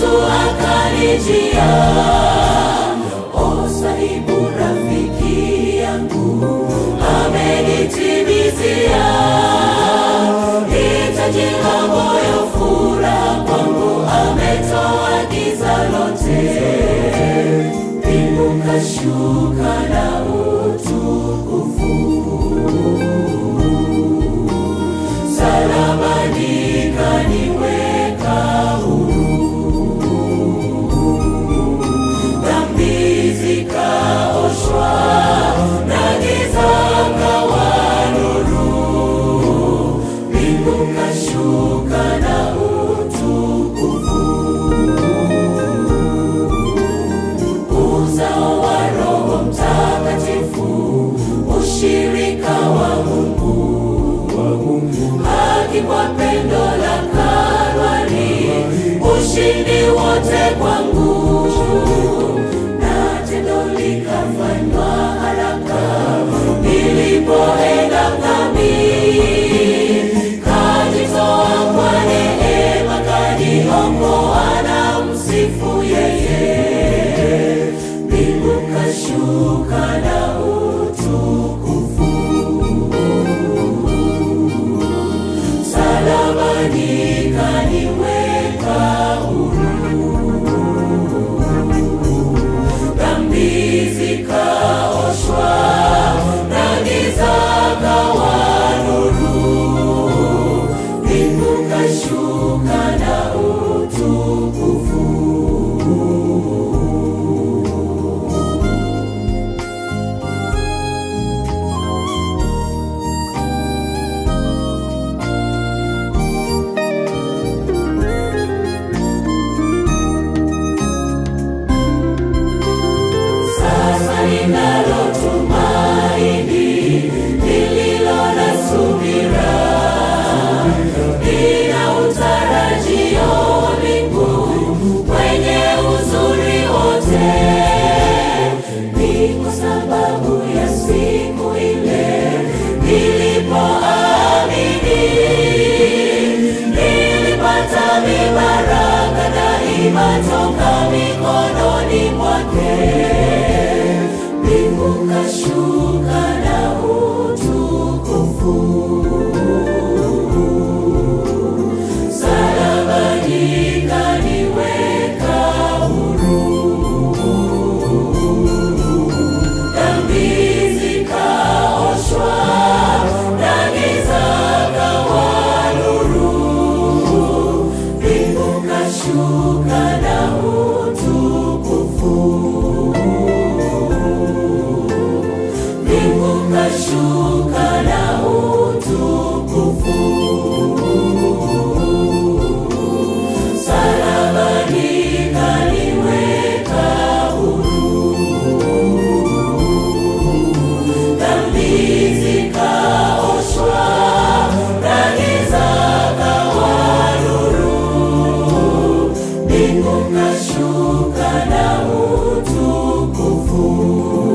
akanijia, o sahibu rafiki yangu amenitimizia hitaji la moyo, furaha kwangu, ametoa giza lote, mbingu kashuka na utukufu, salabani kaniweka huru, dhambi zikaoshwa na giza kawa nuru, mbingu kashuka na utukufu, uzao wa Roho Mtakatifu, ushirika wa Mungu, haki kwa pendo la Kalvari, ushindi wote kwangu, na tendo likafanywa haraka nilipoenda dhambi, kajitoa kwa neema, kaniokoa na msifu yeye, mbingu kashuka na utukufu, salabani kaniweka huru, dhambi zikaoshwa na giza kawa nuru, mbingu kashuka na utukufu. Sasa ninalo tumaini lililo na subira, nina utarajio wa mbingu kwenye uzuri wote. Ni kwa sababu ya siku ile nilipoamini, nilipata mibaraka daima toka mikononi mwake mbingu kashuka na utukufu, salabani kaniweka huru, dhambi zikaoshwa na giza kawa nuru, mbingu kashuka na utukufu mbingu kashuka na utukufu, salabani kaniweka huru, dhambi zikaoshwa na giza kawa nuru, mbingu kashuka na utukufu